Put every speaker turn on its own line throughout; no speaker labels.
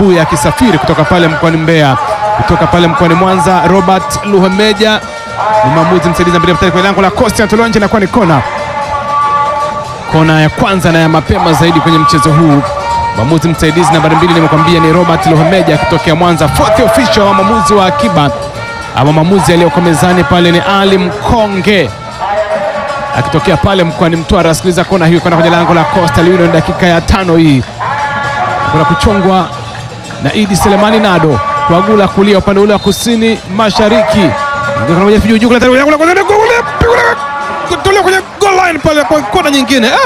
Mbuya akisafiri kutoka pale mkoani Mbeya, kutoka pale mkoani Mwanza. Robert Luhemeja ni mwamuzi msaidizi mbele mstari kwenye lango la Costa, anatolewa nje na kuwa ni kona, kona ya kwanza na ya mapema zaidi kwenye mchezo huu. Mwamuzi msaidizi nambari mbili nimekwambia ni Robert Luhemeja akitokea Mwanza. Fourth official wa mwamuzi wa akiba ama mwamuzi aliyoko mezani pale ni Ali Mkonge akitokea pale mkoani Mtwara. Sikiliza kona hiyo kwenda kwenye lango la Coastal Union, dakika ya tano hii kuna kuchongwa na Idi Selemani Nado kuagula kulia upande ule wa kusini mashariki, tolewa kwenye goal line pale kwa kona nyingine. Ah!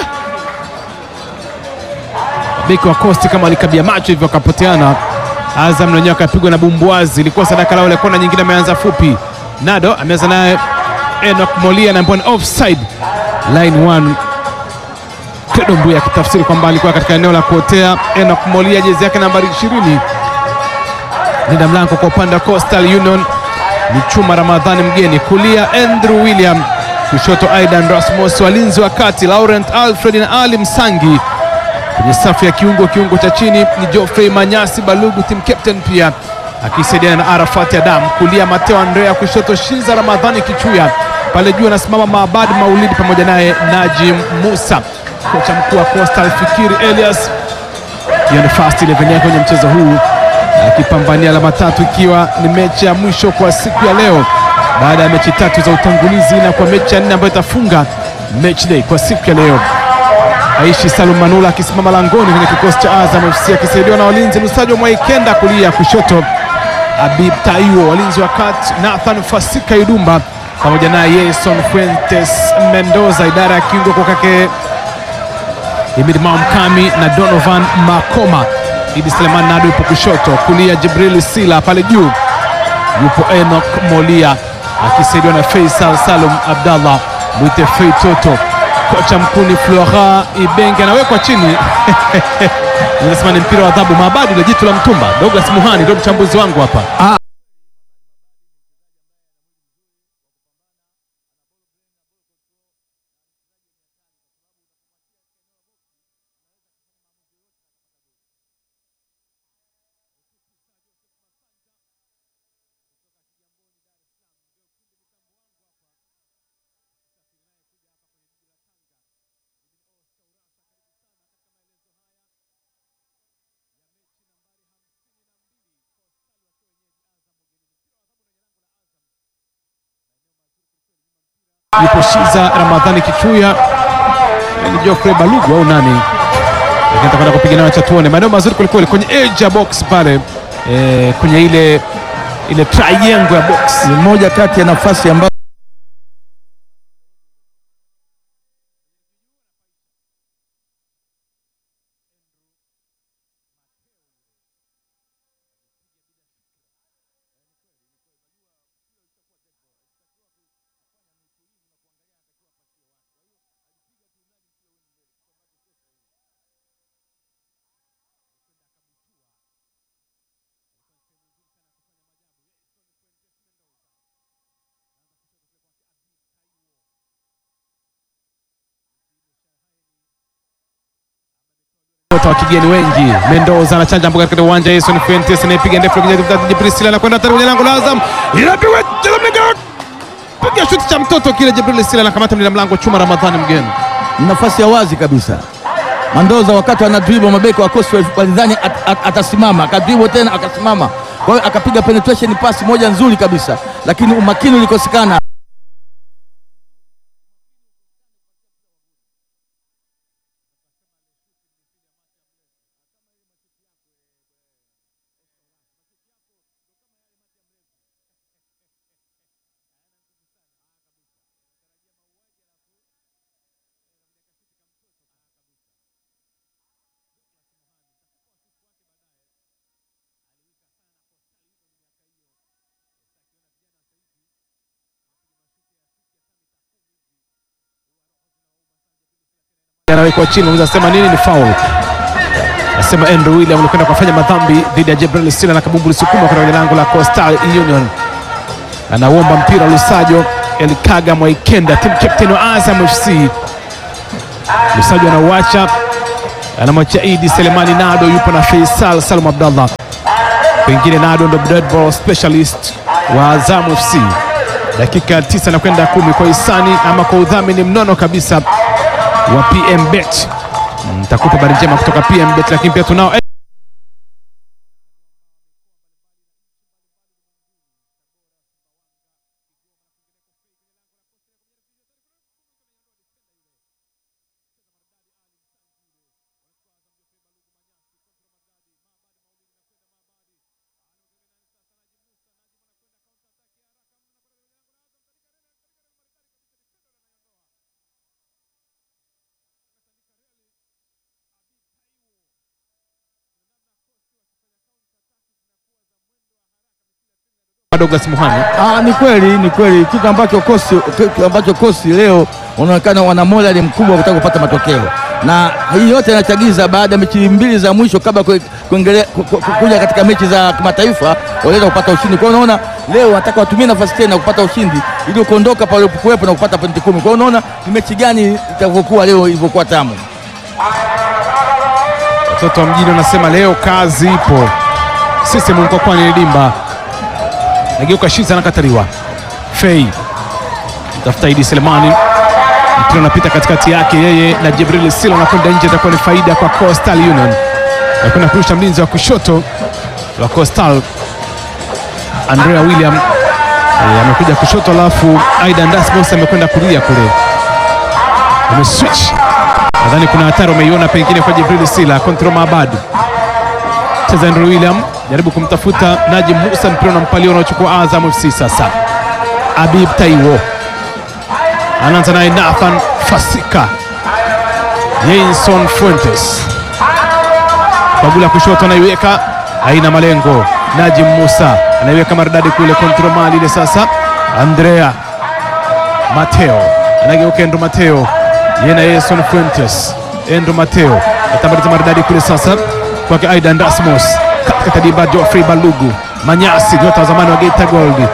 Beki wa Coast kama alikabia macho hivyo akapoteana. Azam wenyewe akapigwa na bumbuazi, ilikuwa sadaka lao. Ile kona nyingine ameanza fupi, Nado ameanza naye Enoch Molia na mbona offside line one. Credo Mbuya akitafsiri kwamba alikuwa katika eneo la kuotea. Enoch Molia jezi yake nambari 20 linda mlango kwa upande wa Coastal Union ni Chuma Ramadhani mgeni, kulia Andrew William, kushoto Aidan Rasmus, walinzi wa kati Laurent Alfred na Ali Msangi kwenye safu ya kiungo kiungo cha chini ni Geoffrey Manyasi Balugu, team captain pia akisaidiana na Arafat Adam, kulia Mateo Andrea, kushoto Shinza Ramadhani Kichuya, pale juu anasimama Maabad Maulidi pamoja naye Najim Musa. Kocha mkuu wa Coastal Fikiri Elias, hiyo ni first 11 yake kwenye mchezo huu, akipambania alama tatu, ikiwa ni mechi ya mwisho kwa siku ya leo baada ya mechi tatu za utangulizi na kwa mechi ya nne ambayo itafunga match day kwa siku ya leo. Aishi Salum Manula akisimama langoni kwenye kikosi cha Azam FC akisaidiwa na walinzi Lusajo Mwaikenda kulia, kushoto Abib Taiwo, walinzi wa kati Nathan Fasika Idumba pamoja na Yeson Fuentes Mendoza, idara ya kiungo kwa kake Imid Maumkami na Donovan Makoma. Idi Sleman Nado yupo kushoto, kulia Jibril Sila, pale juu yupo Enoch Molia akisaidiwa na Faisal Salum Abdallah mwite Fei Toto. Kocha mkuu ni Flora Ibenge anawekwa chini nasema ni mpira wa adhabu. Maabadi la jitu la mtumba. Douglas Muhani ndio mchambuzi wangu hapa. yupo Shiza Ramadhani Kichuya, ni Geoffrey Balugu au nani, lakini atakwenda kupiga nayo cha tuone. Maeneo mazuri kwelikweli kwenye edge ya box pale e, kwenye ile ile triangle ya box.
Ni moja kati ya nafasi ambazo
Wota wa kigeni wengi. Mendoza anachanja mboga katika uwanja. Jason Fuentes anayepiga ndefu kwenye Jibril Sila anakwenda tena kwenye lango la Azam, inapigwa piga shuti cha mtoto kile. Jibril Sila anakamata mlinda mlango Chuma Ramadhani mgeni
ni nafasi ya wazi kabisa. Mandoza wakati anadribo mabeki wa Coastal walidhani at, at, atasimama akadribo tena akasimama, kwa hiyo akapiga penetration pass moja nzuri kabisa, lakini umakini ulikosekana.
anawekwa chini, unaweza sema nini? Ni foul. Nasema Andrew William alikwenda kufanya madhambi dhidi ya Jibril Sila na kabumbu lisukuma kwenda kwenye lango la Coastal Union. Anauomba mpira Lusajo Elikaga Mwaikenda, team captain wa Azam FC. Lusajo anauacha, anamwachia Idi Selemani Nado, yupo na Faisal Salum Abdallah. pengine Nado ndo dead ball specialist wa Azam FC. Dakika tisa na kwenda kumi kwa hisani ama kwa udhamini mnono kabisa wa PM Bet. Nitakupa habari njema kutoka PM Bet, lakini pia tunao Douglas Muhani.
Ah, ni kweli ni kweli kitu ambacho kosi kitu ambacho kosi leo wanaonekana wana morali mkubwa wa kutaka kupata matokeo, na hii yote inachagiza baada ya mechi mbili za mwisho kabla kue- kuengelea ku- ku- ku- kuja katika mechi za kimataifa waliweza kupata ushindi. Kwa hiyo unaona leo wanataka watumie nafasi tena kupata ushindi ili kuondoka pale ulipokuwepo na kupata pointi kumi. Kwa hiyo unaona ni mechi gani itavyokuwa leo ilivyokuwa tamu.
Watoto wa mjini wanasema leo kazi ipo. Sisi Mkokwani ni dimba. Nageuka Shiza anakataliwa. Fei tafuta Idi Selemani, mpira unapita katikati yake yeye na Jibril Sila, anakwenda nje, itakuwa ni faida kwa Coastal Union. Anakwenda kurusha mlinzi wa kushoto wa Coastal Andrea William eh, amekuja kushoto, alafu Aidan Dasmos amekwenda kulia kule, ameswitch Nadhani kuna hatari umeiona pengine kwa Jibril Sila. Kontro Maabad cheza Andrew William jaribu kumtafuta Najim Musa, mpira unampaliwa unaochukua Azam FC. Sasa Abib Taiwo anaanza naye Nathan Fasika, Jason Fuentes Bagula kushoto anaiweka, haina malengo. Najim Musa anaiweka maridadi kule, kontro mali ile. Sasa Andrea Mateo anageuka Endo Mateo yeye na Jason Fuentes. Endo Mateo atambaliza maridadi kule sasa kwake Aidan Dasmos katika dimba Geoffrey Balugu Manyasi, nyota wa zamani wa Geita Gold.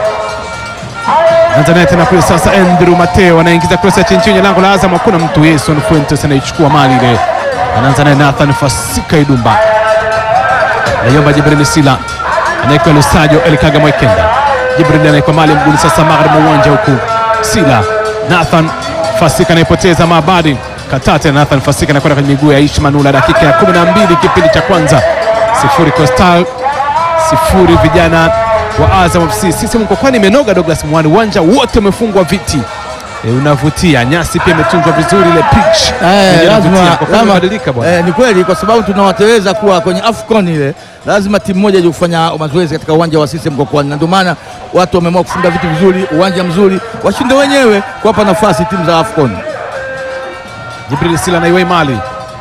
Anza naye tena kule sasa, Andrew Mateo anaingiza cross ya chini chini ya lango la Azam, hakuna mtu. Jason Fuentes anaichukua mali ile, anaanza naye Nathan Fasika Idumba, anaiomba Jibril Sila, anaekwa Lusajo Elikaga Mwekenda. Jibril anaekwa mali mguni sasa, magharibi mwa uwanja huku Sila Nathan Fasika anaipoteza Mabadi Katate. Nathan Fasika anakwenda kwenye miguu ya Aishi Manula, dakika ya 12 kipindi cha kwanza, sifuri Coastal sifuri vijana wa Azam FC. Sisi Mkokwani imenoga Douglas Mwani, uwanja wote umefungwa viti e, unavutia. Nyasi pia imetunzwa vizuri, ile pitch
Eh,
yenyewe
lazima
inavutia. Mkokwani
lazima-
umebadilika bwana.
eh, ni kweli kwa sababu tunawateleza kuwa kwenye AFCON ile, lazima timu moja ije kufanya mazoezi katika uwanja wa CCM Mkokwani, na ndio maana watu wameamua kufunga vitu vizuri, uwanja mzuri, washinde wenyewe kuwapa nafasi timu za AFCON.
Jibril Sila anaiwai mali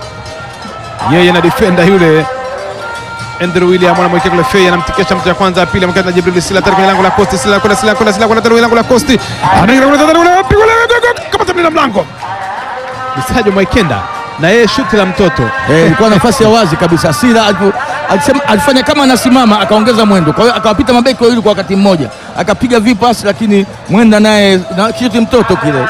yeye na defender yule Andrew William anamwekea kule Fei, anamtikisha mtu ya kwanza, ya pili amekata na Jibril Sila tayari kwenye lango la Costi. Sila kuna Sila kuna Sila kuna tayari kwenye lango la Costi, anaingia kule tayari kule pigo la kama tabiri la mlango Misajo Mwaikenda na yeye shuti la mtoto
Eh, ilikuwa nafasi ya wazi kabisa. Sila alipo- alisema alifanya kama anasimama akaongeza mwendo, kwa hiyo akawapita mabeki wawili kwa wakati mmoja, akapiga vipasi, lakini mwenda naye na kitu mtoto kile.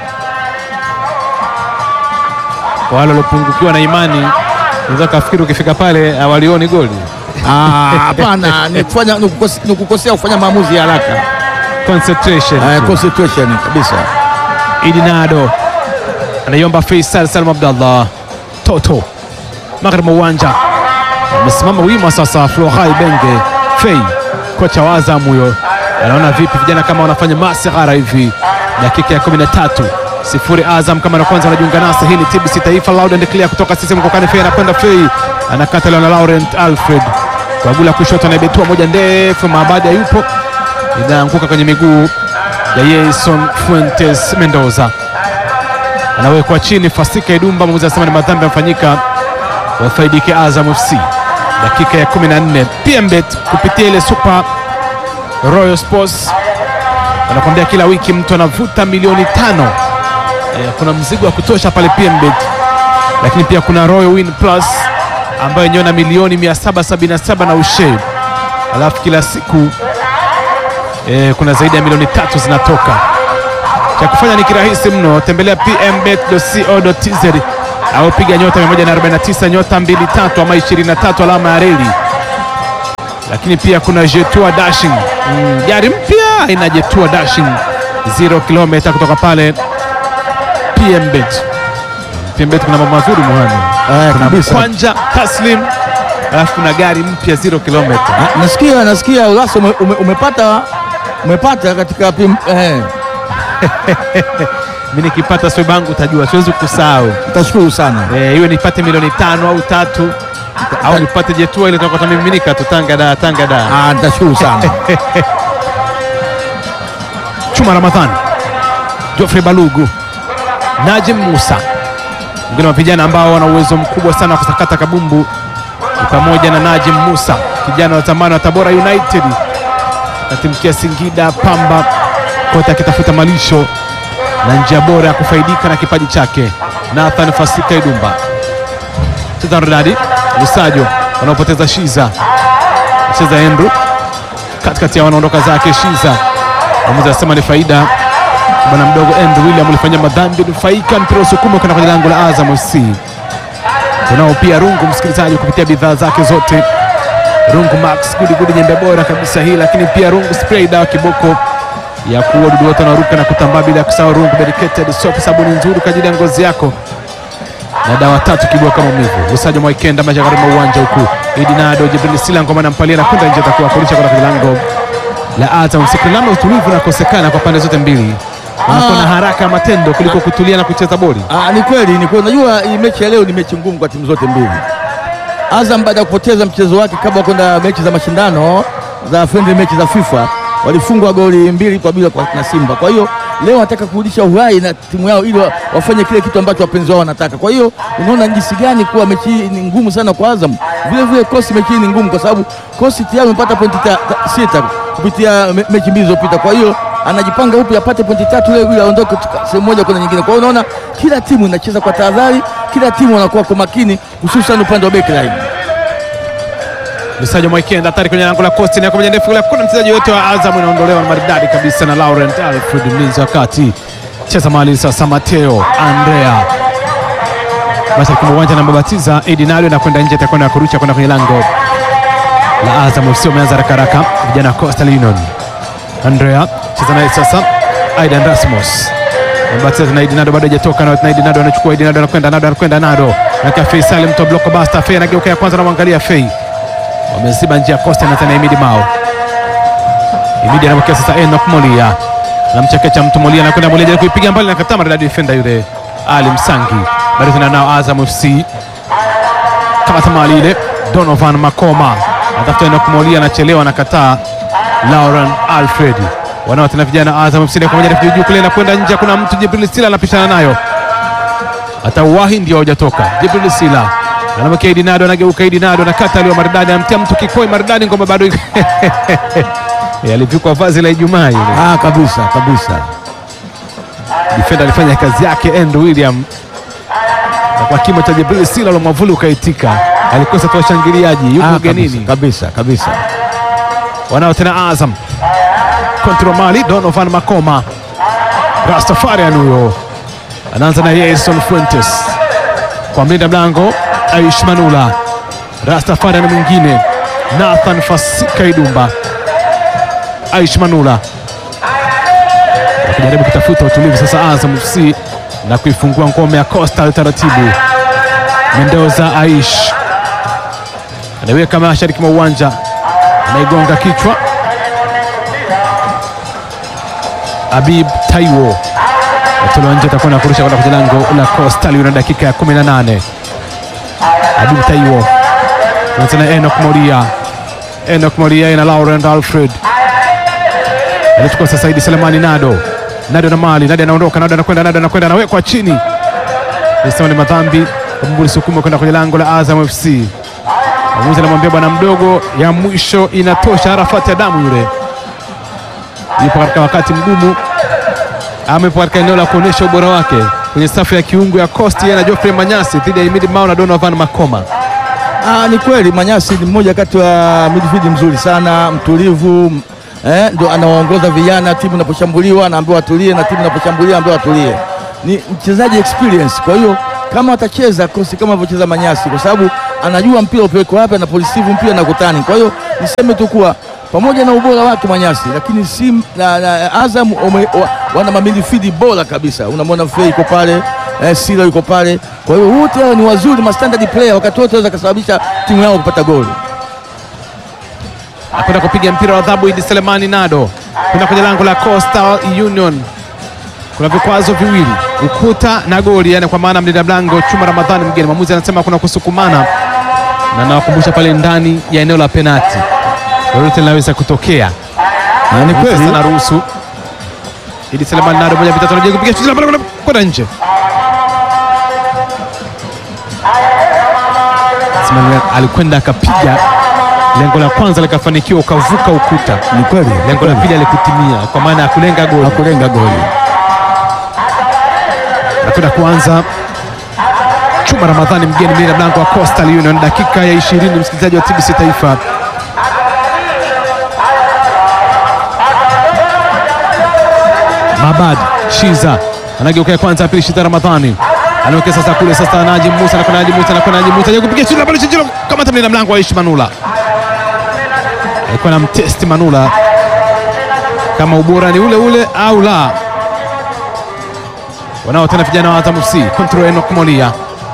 kwa wale waliopungukiwa na imani, unaweza kafikiri ukifika pale hawalioni goli.
Ah, Hapana, ni kufanya ni kukose- ni kukosea kufanya maamuzi ya haraka.
Concentration
Eh, concentration kabisa.
Idi Nado anaiomba Faisal Salum Abdallah Toto magharibi mwa uwanja amesimama wima sasa. Florai Benge Fei, kocha wa Azam huyo, anaona vipi vijana kama wanafanya masihara hivi. Dakika ya 13 sifuri Azam kama na kwanza anajiunga nasi. Hii ni TBC Taifa Loud and Clear kutoka sisi Mkokani. Fei anakwenda Fei anakata leo na Laurent Alfred Kwagula kushoto anaibetua moja ndefu, Maabadi hayupo, inaanguka kwenye miguu ya Jason Fuentes Mendoza anawekwa chini. Fasika Idumba, mwamuzi anasema ni madhambi yamefanyika, wafaidike Azam FC. Dakika ya 14 PMBet kupitia ile Super Royal Sports wanakwambia kila wiki mtu anavuta milioni tano. E, kuna mzigo wa kutosha pale PMBet, lakini pia kuna Royal Win Plus ambayo yenyewe na milioni 777 na ushe, alafu kila siku e, kuna zaidi ya milioni tatu zinatoka cha kufanya ni kirahisi mno, tembelea pmbet.co.tz au piga nyota 149 nyota 23 ama 23 alama ya reli, lakini pia kuna Jetua Dashing mm, gari mpya aina Jetua Dashing 0 kilomita kutoka pale PMBet. PMBet kuna mambo mazuri muhani,
Eh,
kuna
kabisa.
kwanja taslim, alafu kuna gari mpya 0 kilomita.
Ah, Nasikia nasikia Ulasa ume, ume, umepata umepata katika pim, eh,
Mimi nikipata sweba yangu utajua, siwezi kusahau
nitashukuru sana.
eh, iwe nipate milioni tano au tatu au nipate Jetua ile itakuwa tamiminika tu Tanga da Tanga da
Ah, nitashukuru sana.
Chuma Ramadhani, Geoffrey Balugu, Najim Musa, wengine wa vijana ambao wana uwezo mkubwa sana wa kusakata kabumbu ni pamoja na Najim Musa, kijana wa zamani wa Tabora United, atimkia Singida Pamba, kote akitafuta malisho na njia bora ya kufaidika na kipaji chake. Nathan Fasika Idumba, cheza Rodadi Lusajo, wanaopoteza Shiza, cheza Andrew katikati ya wanaondoka zake Shiza Mwamuzi anasema ni faida. Bwana mdogo Andrew William ulifanya madhambi, nufaika mpira usukuma kwenda kwenye lango la Azam FC. Tunao pia Rungu msikilizaji, kupitia bidhaa zake zote Rungu Max gudi gudi, nyembe bora kabisa hii, lakini pia Rungu spray, dawa kiboko ya kuua wadudu wote wanaruka na kutambaa, bila kusahau Rungu medicated soap, sabuni nzuri kwa ajili ya ngozi yako na dawa tatu kiboko maumivu. Lusajo Mwaikenda mashariki mwa uwanja huku Idi Nado Jibril Sila ngoma na mpalia na kwenda nje, atakuwa kurusha kwenda kwenye lango la Azam. Siku namna utulivu unakosekana kwa pande zote mbili, wanakuwa na haraka ya matendo kuliko kutulia na kucheza boli.
Ah, ni kweli ni kweli. Unajua hii mechi ya leo ni mechi ngumu kwa timu zote mbili. Azam baada ya kupoteza mchezo wake kabla ya kwenda mechi za mashindano za friendly mechi za FIFA walifungwa goli mbili kwa bila kwa na Simba. Kwa hiyo leo wanataka kurudisha uhai na timu yao ili wa- wafanye kile kitu ambacho wapenzi wao wanataka. Kwa hiyo unaona jinsi gani kuwa mechi hii ni ngumu sana kwa Azam. Vile vile kosi mechi hii ni ngumu kwa sababu kosi tayari amepata pointi ta- ta- sita kupitia me, mechi mbili zilizopita. Kwa hiyo anajipanga upya apate pointi tatu leo ili aondoke kutoka sehemu moja kwenda nyingine. Kwa hiyo unaona kila timu inacheza kwa tahadhari, kila timu wanakuwa kwa makini, hususan upande wa backline.
Lusajo Mwaikenda hatari kwenye lango la Costa na kwa ndefu kule, hakuna mchezaji yote wa Azam inaondolewa na maridadi kabisa na Laurent Alfred mlinzi wa kati. Cheza mali sasa, Mateo Andrea mashariki mwa uwanja na mabatiza Edi Nalo na kwenda nje, atakwenda kurusha kwenda kwenye lango la Azam FC. Wameanza haraka haraka vijana wa Coastal Union. Andrea cheza naye sasa, Aidan Rasmus Mbatiza na Idinado bado hajatoka na na Idinado anachukua Idinado anakwenda Nado anakwenda Nado na Fei Salim to block basta Fei anageuka ya kwanza anamwangalia Fei wameziba njia Costa na tena Imidi Mao Imidi anapokea sasa Enoch Molia anamchekecha mtu Molia anakwenda Molia jaribu kuipiga mbali na kataa maridadi defender yule Ali Msangi bado tena nao Azam FC kama tamali ile Donovan Makoma atafuta Enoch Molia anachelewa anakataa Lauren Alfred wanao tena vijana Azam FC kwa moja refu juu kule na kwenda nje kuna mtu Jibril Sila anapishana nayo atauwahi ndio hujatoka. Jibril Sila anamwekea Idinado, anageuka Idinado na kata aliyo maridadi, anamtia mtu kikoi maridadi, ngoma bado iko- Eh, alivikwa vazi la Ijumaa ile.
Ah, kabisa kabisa.
Defender alifanya kazi yake Andrew William, na kwa kimo cha Jibril Sila la mwavuli ukaitika, alikosa tu washangiliaji, yuko
Ah,
ugenini.
kabisa, kabisa kabisa.
Wanao tena Azam kontro mali Donovan Makoma, Rastafarian huyo anaanza na Yason Fuentes kwa mlinda mlango Aish Manula, Rastafarian mwingine Nathan Fasika Idumba, Aish Manula wakijaribu kutafuta utulivu sasa Azam FC na kuifungua ngome ya Coastal taratibu. Mendoza Aish anaiweka mashariki mwa uwanja anaigonga kichwa. Habib Taiwo atolewa nje, atakuwa na kurusha kwenda kwenye lango la Coastal Union dakika ya 18. Habib Taiwo na tena Enoch Moria, Enoch Moria na Laurent Alfred anachukua sasa Idi Selemani Nado, Nado na mali Nado anaondoka, Nado anakwenda, Nado anakwenda, anawekwa chini. Nasema ni madhambi, Kabumbu sukuma kwenda kwenye lango la Azam FC. Mwamuzi anamwambia bwana mdogo, ya mwisho inatosha. Arafati Adamu yule yupo katika wakati mgumu, amepo katika eneo la kuonyesha ubora wake kwenye safu ya kiungo ya Coast, yeye na Geoffrey Manyasi dhidi ya Imidi Mao na Donovan Makoma.
Ah, ni kweli Manyasi ni mmoja kati wa midfield mzuri sana, mtulivu eh, ndo anawaongoza vijana. Timu inaposhambuliwa anaambiwa atulie, na timu inaposhambulia anaambiwa atulie. Ni mchezaji experience, kwa hiyo kama watacheza kosi kama alivyocheza Manyasi, kwa sababu anajua mpira upelekwa wapi, anapolisivu mpira na kutani. Kwa hiyo niseme tu kuwa pamoja na ubora wake Manyasi, lakini Sim na, na Azam ume, wa, wana mamidifidi bora kabisa. Unamwona Frey yuko pale eh, Sila yuko pale. Kwa hiyo wote hao ni wazuri, ma standard player, wakati wote waweza kusababisha timu yao kupata goli.
Akwenda kupiga mpira wa adhabu Idi Selemani Nado kwenda kwenye lango la Coastal Union. Kuna vikwazo viwili, ukuta na goli, yani kwa maana mlinda mlango Chuma Ramadhani mgeni. Mwamuzi anasema kuna kusukumana, na nawakumbusha pale ndani ya eneo la penati lolote linaweza kutokea.
Na ni
Sasa
kweli
naruhusu Idi Selemani Nado moja vitatu anapiga kupiga shuti la pale kwenda nje. Ismail alikwenda akapiga, lengo la kwanza likafanikiwa, ukavuka ukuta.
ni kweli,
Lengo la pili alikutimia kwa maana ya kulenga goli.
hakulenga goli.
Nakwenda kuanza Chuma Ramadhani mgeni mlinda mlango wa Coastal Union, dakika ya 20, msikilizaji wa TBC Taifa. Mabad Shiza anageuka kwanza, ya pili Shiza Ramadhani anaweka sasa kule sasa, Najim Musa anakwenda, Najim Musa anakwenda, Najim Musa kupiga shuti la pale chini, kama mlinda mlango wa Aishi Manula alikuwa na mtesti Manula kama ubora ni ule ule au la. Wanao tena vijana wa Azam FC, control Enoch Molia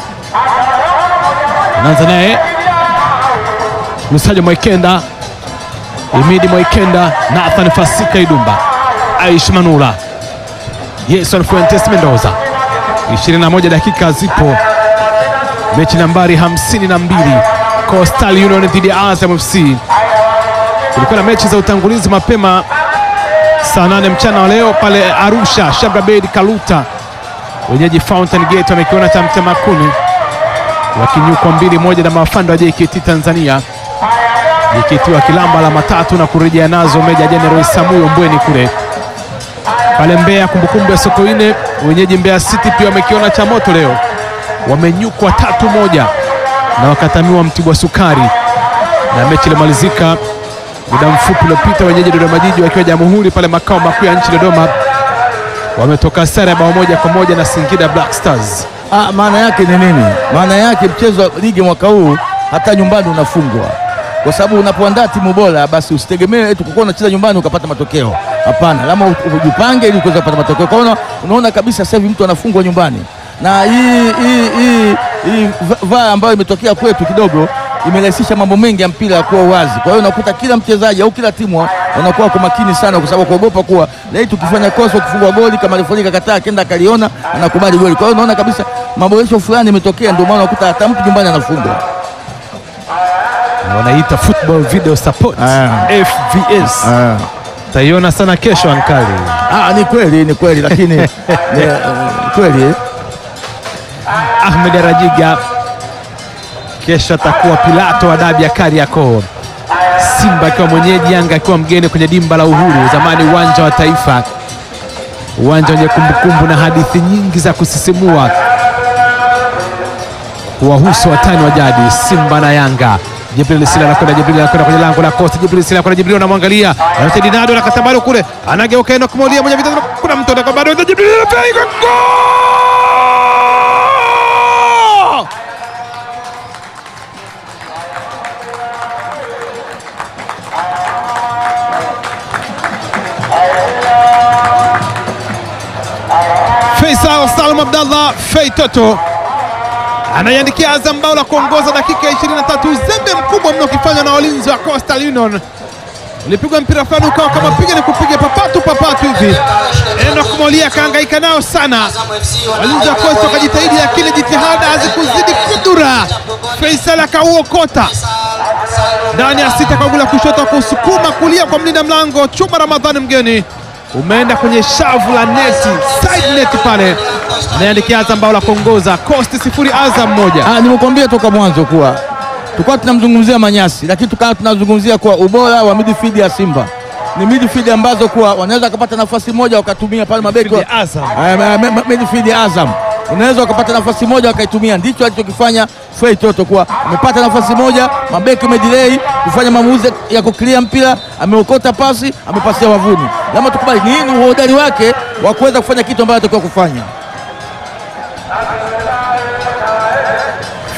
anaanza naye Lusajo Mwaikenda, Imidi Mwaikenda, Nathan Fasika Idumba, Aish Manula, Yeson Fuentes Mendoza. 21 dakika zipo, mechi nambari 52 Coastal Union dhidi ya Azam FC. Kulikuwa na mechi za utangulizi mapema saa nane mchana wa leo pale Arusha, Shabra Bedi Kaluta wenyeji Fountain Gate wamekiona cha Mtemakuni wakinyukwa mbili moja na mafando wa JKT Tanzania, JKT wakilamba alama tatu na kurejea nazo Meja Jenerali Samuyo Mbweni kule pale Mbeya. Kumbukumbu ya Sokoine wenyeji Mbeya City pia wamekiona cha moto leo, wamenyukwa tatu moja na wakatamiwa Mtibwa Sukari, na mechi ilimalizika muda mfupi uliopita, wenyeji Dodoma Jiji wakiwa Jamhuri pale makao makuu ya nchi Dodoma wametoka sare ya bao moja kwa moja na Singida Black Stars.
Ah, maana yake ni nini? Maana yake mchezo wa ligi mwaka huu hata nyumbani unafungwa, kwa sababu unapoandaa timu bora, basi usitegemee eti kukuwa unacheza nyumbani ukapata matokeo. Hapana, lama ujipange ili kuweza kupata matokeo. Kwa hiyo unaona kabisa sasa hivi mtu anafungwa nyumbani, na hii hii hii hii vaa ambayo imetokea kwetu kidogo imerahisisha mambo mengi ya mpira ya kuwa wazi. Kwa hiyo unakuta kila mchezaji au kila timu wanakuwa kwa makini sana, kwa sababu kuogopa kuwa leo tukifanya kosa ukifungwa goli kama refa kataa kenda akaliona anakubali goli. Kwa hiyo unaona kabisa maboresho fulani imetokea, ndio maana unakuta hata mtu nyumbani anafungwa.
Wanaita football video support
Ah.
FVS.
Ah.
Taiona sana kesho ankali.
Ah, ni kweli ni kweli, lakini ni, eh, kweli eh.
Ahmed Rajiga kesho atakuwa Pilato wa dabi ya Kariakoo. Simba akiwa mwenyeji, Yanga akiwa mgeni kwenye dimba la Uhuru, zamani uwanja wa Taifa, uwanja wenye kumbukumbu na hadithi nyingi za kusisimua kuwahusu watani wa jadi Simba na Yanga. Jibril Sila anakwenda, Jibril anakwenda kwenye lango la Costa. Jibril Sila anakwenda, Jibril anamwangalia, anaacha Dinado na katabaro kule, anageuka Enoch Molia moja vitatu, kuna mtu anaka bado, Jibril anapiga gol! Faisal Salum Abdallah Fei Toto anaiandikia Azam bao la kuongoza dakika ya 23. Uzembe mkubwa mno ukifanywa na walinzi wa Coastal Union. Ulipigwa mpira fulani ukawa kama piga ni kupiga papatu papatu hivi. Enoch Molia akahangaika nao sana, walinzi wa Coastal wakajitahidi, lakini jitihada hazikuzidi kudura. Faisal akauokota ndani ya sita kwa gula kushoto, kusukuma kulia kwa mlinda mlango Chuma Ramadhani mgeni umeenda kwenye shavu la neti, side net pale, anaandikia Azam bao la kuongoza. Coast sifuri Azam moja.
Ah, nimekuambia toka mwanzo kuwa tulikuwa tunamzungumzia Manyasi, lakini tukawa tunazungumzia kuwa ubora wa midfield ya Simba ni midfield ambazo kuwa wanaweza wakapata nafasi moja wakatumia pale mabeki wa-
Midfield ya Azam.
Ah, ma- ma- ma- midfield ya Azam unaweza wakapata nafasi moja wakaitumia. Ndicho alichokifanya Fei Toto, kuwa amepata nafasi moja, mabeki amedelay kufanya maamuzi ya kuclear mpira, ameokota pasi, amepasia wavuni. Lama tukubali, nini uhodari wake wa kuweza kufanya kitu ambacho atakiwa kufanya.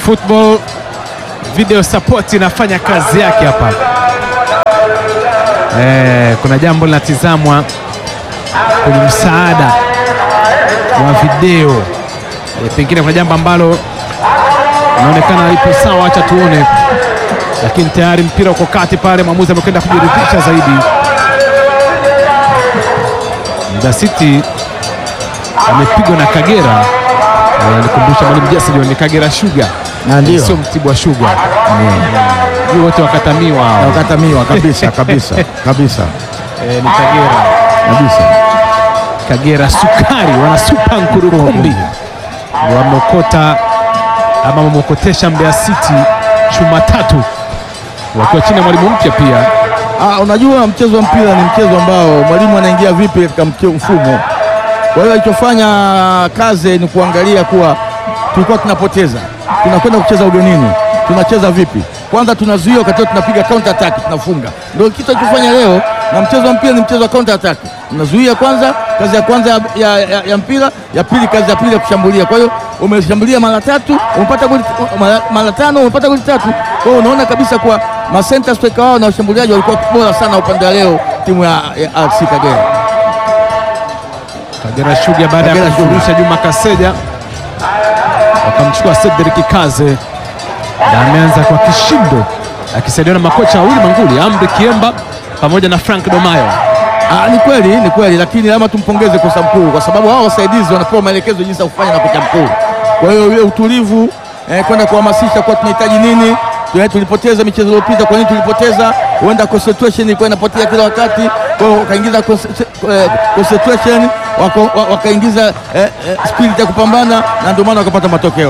Football video support inafanya kazi yake hapa. Eh, kuna jambo linatizamwa kwenye msaada wa video eh, pengine kuna jambo ambalo inaonekana lipo sawa, acha tuone, lakini tayari mpira uko kati pale, mwamuzi amekwenda kujiridhisha zaidi. Mbeya City amepigwa na Kagera, Eh, nikumbusha mwalimu Jason ni Kagera Sugar
Na ndio.
sio Mtibwa Sugar. Juu wote wakatamiwa hao.
Wakatamiwa kabisa kabisa kabisa
Eh, ni Kagera
kabisa.
Kagera Sukari wana supa Nkurukumbi wameokota ama wameokotesha Mbeya City chuma tatu wakiwa chini ya mwalimu mpya pia.
Ah, unajua mchezo wa mpira ni mchezo ambao mwalimu anaingia vipi katika mche- mfumo. Kwa hiyo alichofanya kazi ni kuangalia kuwa tulikuwa tunapoteza, tunakwenda kucheza ugenini, tunacheza vipi? Kwanza tunazuia, wakati huo tunapiga counter attack, tunafunga. Ndio kitu alichofanya leo, na mchezo wa mpira ni mchezo wa counter attack. Unazuia kwanza, kazi ya kwanza ya, ya, ya, ya mpira, ya pili kazi ya pili ya kushambulia. Kwa hiyo umeshambulia mara tatu, umepata goli mara, mara tano, umepata goli tatu. Kwa hiyo unaona kabisa kuwa ma center striker wao na washambuliaji walikuwa bora sana upande wa leo timu ya, ya RC Kagera.
Kagera Sugar baada ya
Kagera Sugar.
kumfurusha Juma Kaseja wakamchukua Cedric Kaze na ameanza kwa kishindo akisaidiwa na makocha wawili manguli Amri Kiemba pamoja na Frank Domayo.
Ah, ni kweli ni kweli, lakini lazima tumpongeze kocha mkuu kwa sababu hao wasaidizi wanapewa maelekezo jinsi ya kufanya na kocha mkuu. Kwa hiyo ile utulivu eh, kwenda kuhamasisha kwa tunahitaji nini, Tuna- tulipoteza michezo iliyopita, kwa nini tulipoteza? Huenda concentration ilikuwa inapotea kila wakati, kwa hiyo wakaingiza conce- eh, concentration wako- wa- wakaingiza eh, eh, spirit ya kupambana na ndio maana wakapata matokeo.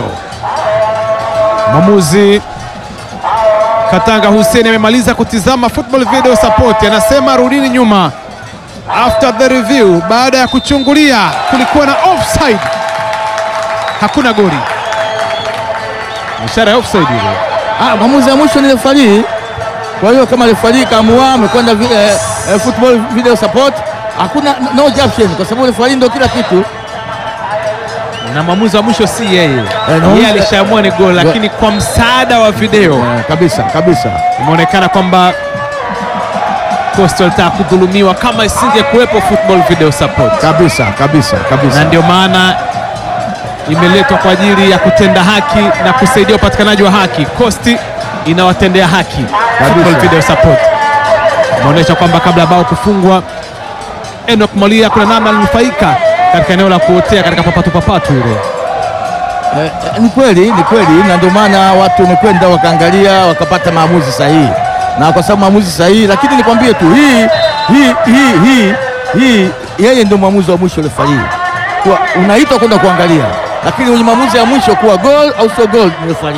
Mwamuzi Katanga Hussein amemaliza kutizama football video support, anasema rudini nyuma. After the review, baada ya kuchungulia, kulikuwa na offside, hakuna goli. Ishara ya offside ile.
Ah, maamuzi ya mwisho ni refari. Kwa hiyo kama refari kaamua amekwenda vi- eh, eh, football video support, hakuna no objection kwa sababu refari ndio kila kitu.
na mwamuzi wa mwisho si yeye,
na
yeye
mwamuzi-
alishaamua ni goli, lakini kwa msaada wa video
Eh, kabisa kabisa.
imeonekana kwamba Coastal alitaka kudhulumiwa kama isingekuwepo football video support.
Kabisa kabisa kabisa.
na ndio maana imeletwa kwa ajili ya kutenda haki na kusaidia upatikanaji wa haki. Kosti inawatendea haki Football video support. Imeonyesha kwamba kabla ya bao kufungwa, Enoch Molia kuna namna alinufaika katika eneo la kuotea katika papatu papatu ile.
Eh, eh, ni kweli ni kweli, na ndio maana watu wamekwenda wakaangalia wakapata maamuzi sahihi, na kwa sababu maamuzi sahihi, lakini nikwambie tu hii hii hii hii hii, yeye ndio mwamuzi wa mwisho refari, kwa unaitwa kwenda kuangalia, lakini kwenye maamuzi ya mwisho kuwa goal au sio goal ni refari.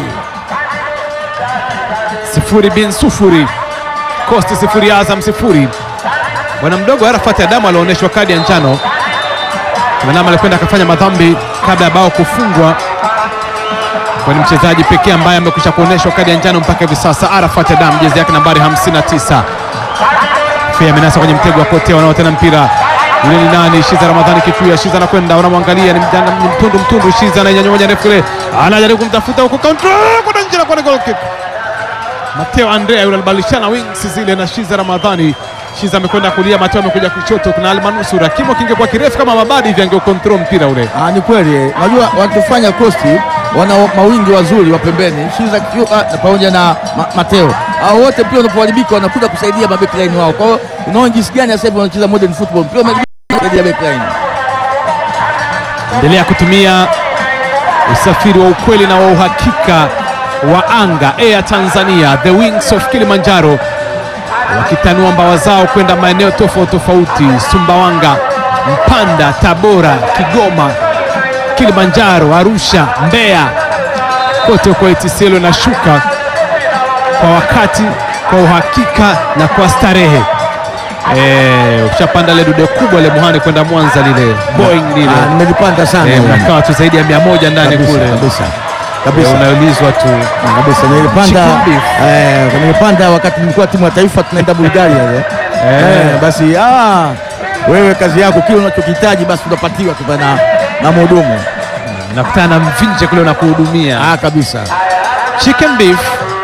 Sifuri bin sufuri, Kosti sifuri, Azam sifuri. Bwana mdogo Arafat Adamu alionyeshwa kadi ya njano. Manama alikwenda akafanya madhambi kabla ya bao kufungwa, kwa ni mchezaji pekee ambaye amekwisha kuonyeshwa kadi ya njano mpaka hivi sasa. Arafat Adamu, jezi yake nambari 59. Fea amenasa kwenye mtego wa kotea wanaotena mpira yule ni nani? Shiza Ramadhani Kifuya. Shiza anakwenda, unamwangalia ni mjana, ni mtundu mtundu. Shiza anainyanyua moja ndefu ile, anajaribu kumtafuta huko, counter kwenda nje na kwa goal kick. Mateo Andrea yule alibadilishana wings zile na Shiza Ramadhani. Shiza amekwenda kulia, Mateo amekuja kushoto. Kuna Almanusura, kimo kingekuwa kirefu kama Mabadi hivi angeukontrol mpira ule.
Ah, ni kweli. Unajua wanachofanya Costi wana mawingi wazuri wa pembeni, Shiza Kifuka na pamoja na ma, Mateo. Hao wote pia wanapoharibika wanakuja kusaidia ma backline wao. Kwa hiyo unaona jinsi gani sasa hivi wanacheza modern football. Pia wameharibika kusaidia backline.
Endelea kutumia usafiri wa ukweli na wa uhakika wa anga Air Tanzania, the wings of Kilimanjaro, wakitanua mbawa zao kwenda maeneo tofauti tofauti, Sumbawanga, Mpanda, Tabora, Kigoma, Kilimanjaro, Arusha, Mbeya, kote huko ATCL inashuka kwa wakati, kwa uhakika na kwa starehe. Eh, ukishapanda ile dude kubwa ile Muhani kwenda Mwanza lile Boeing lile
Ah, nimelipanda sana.
Eh,
hili.
mnakaa watu zaidi ya mia moja ndani
Kabisa,
kule
kabisa.
Eh,
Kabisa.
unaulizwa tu
Ah, kabisa nilipanda
Chicken beef.
eh, nilipanda wakati nilikuwa timu ya taifa tunaenda Bulgaria ile. Eh, basi ah, wewe kazi yako kile unachokihitaji basi unapatiwa tu na na mhudumu.
nakutana na mvinje kule unakuhudumia
Ah, kabisa.
chicken beef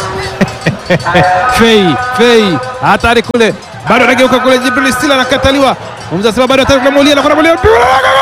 Fei Fei hatari kule, bado anageuka kule, Jibril Sila anakataliwa. Mwamuzi anasema bado hatari kule, Molia anakwenda Molia, mpira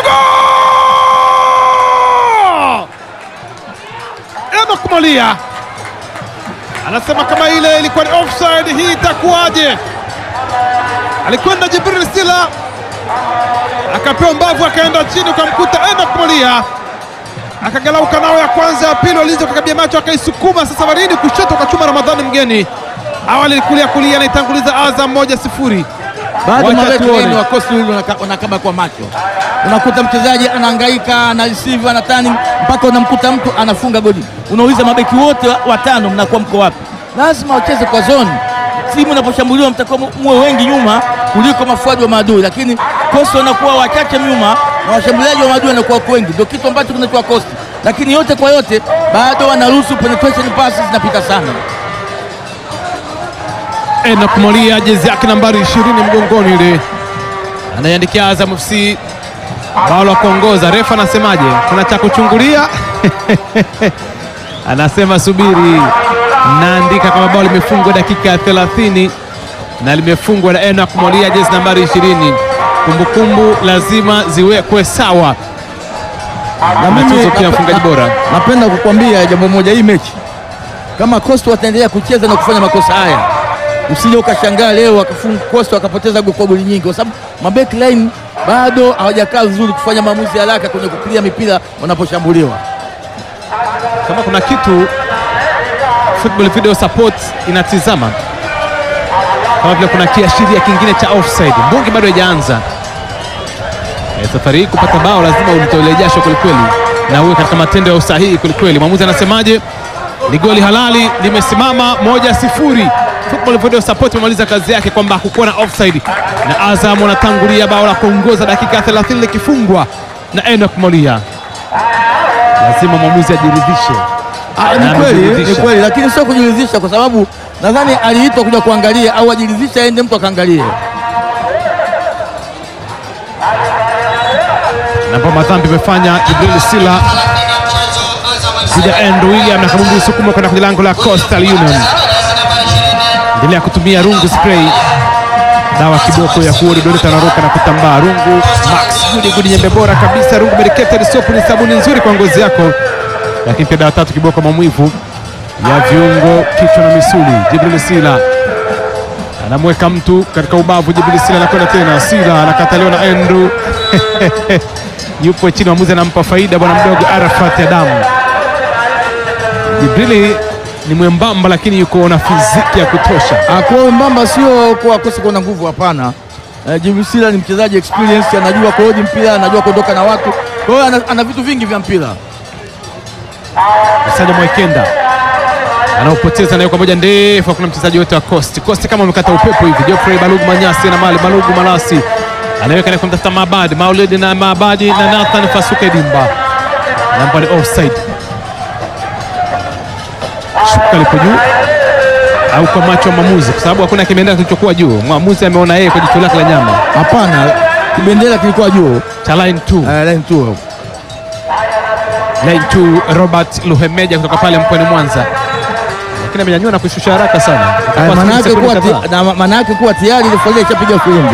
Enock Molia anasema kama ile ilikuwa ni offside, hii itakuwaje? Alikwenda Jibril Sila akapewa mbavu, akaenda chini, ukamkuta Enock Molia akagalauka nao ya kwanza ya pili, walinzi wakakabia macho, akaisukuma sasa Waridi kushoto, akachuma Ramadhani mgeni. Awali kulia kulia, anaitanguliza Azam moja sifuri.
Bado
Wacha
mabeki
tuone.
wenu wa Coastal Union wanaka- wanakaba kwa macho. Unakuta mchezaji anahangaika ana receive ana turning mpaka unamkuta mtu anafunga goli. Unauliza mabeki wote wa- watano mnakuwa mko wapi? Lazima wacheze kwa zone. Timu inaposhambuliwa mtakuwa mu- muwe wengi nyuma kuliko mafuadi wa maadui, lakini Coastal wanakuwa wachache nyuma na washambuliaji wa maadui wanakuwa wako wengi, ndio kitu ambacho kinachoa Coastal. Lakini yote kwa yote bado wanaruhusu penetration passes zinapita sana.
Enock Molia jezi yake nambari 20 mgongoni ile anaiandikia Azam FC bao la kuongoza. Refa anasemaje? Kuna cha kuchungulia? Anasema subiri, naandika kama bao limefungwa dakika ya 30 na limefungwa na Enock Molia jezi nambari 20. Kumbukumbu lazima ziwekwe sawa.
Na mimi
Matuzo pia
nap-
mfungaji bora.
Napenda kukwambia jambo moja, hii mechi kama Coastal wataendelea kucheza na kufanya makosa haya, usije ukashangaa leo wakafunga Coastal wakapoteza go- kwa goli nyingi, kwa sababu mabeki line bado hawajakaa vizuri kufanya maamuzi ya haraka kwenye kupiga mipira wanaposhambuliwa.
Kama kuna kitu Football Video Support inatizama kama vile kuna kiashiria kingine cha offside, mbungi bado haijaanza. E, safari hii kupata bao lazima ulitolee jasho kwelikweli na uwe katika matendo ya usahihi kwelikweli. Mwamuzi anasemaje? Ni goli halali, limesimama moja sifuri. Football Video Support imemaliza kazi yake kwamba hakukuwa na offside, na Azam wanatangulia bao la kuongoza dakika ya 30 likifungwa na Enock Molia. Lazima mwamuzi ajiridhishe.
Ah,
Na
ni kweli, ni
amejiridhisha.
kweli, lakini sio kujiridhisha, kwa sababu nadhani aliitwa kuja kuangalia au ajiridhisha, aende mtu akaangalie.
na ambao madhambi imefanya Jibril Sila dhidi ya Andrew William na kabumbu isukuma kwenda kwenye lango la Coastal Union. Endelea kutumia rungu spray, dawa kiboko ya kuua dudu tanaruka na kutambaa. Rungu Max Gudi Gudi, nyembe bora kabisa. Rungu medicated soap ni sabuni nzuri kwa ngozi yako, lakini pia dawa tatu kiboko maumivu ya viungo, kichwa na misuli. Jibril Sila anamweka mtu katika ubavu. Jibril Sila anakwenda tena, Sila anakataliwa na Andrew yupo chini, mwamuzi anampa faida bwana mdogo Arafat Adamu. Jibrili ni mwembamba, lakini yuko na fiziki ya kutosha.
Akuwa mbamba sio kuwa akose kuwa na nguvu, hapana. Eh, Jibril Sila ni mchezaji experience, anajua kuhoji mpira, anajua kuondoka na watu, kwa hiyo ana, ana vitu vingi vya mpira.
Msanja Mwekenda anaopoteza nayo kwa moja ndefu, hakuna mchezaji wote wa Coast. Coast kama amekata upepo hivi. Geoffrey Balugu Manyasi na Mali Balugu Malasi anaweka na kumtafuta Maabadi Maulidi na Maabadi na Nathan Fasuke Dimba, namba ni offside. Shuka lipo juu au kwa macho ya mwamuzi, kwa sababu hakuna kimendera kilichokuwa juu. Mwamuzi ameona yeye kwa jicho lake la nyama
Hapana, kibendera kilikuwa juu
cha line 2
eh, line two.
line 2 Robert Luhemeja kutoka pale Mpwani Mwanza, lakini amenyanyua na kushusha haraka sana.
Eh,
Itakuwa
maana yake
sekunde
kuwa
kadhaa.
ti- na maana yake kuwa tayari ile foleni ishapiga filimbi.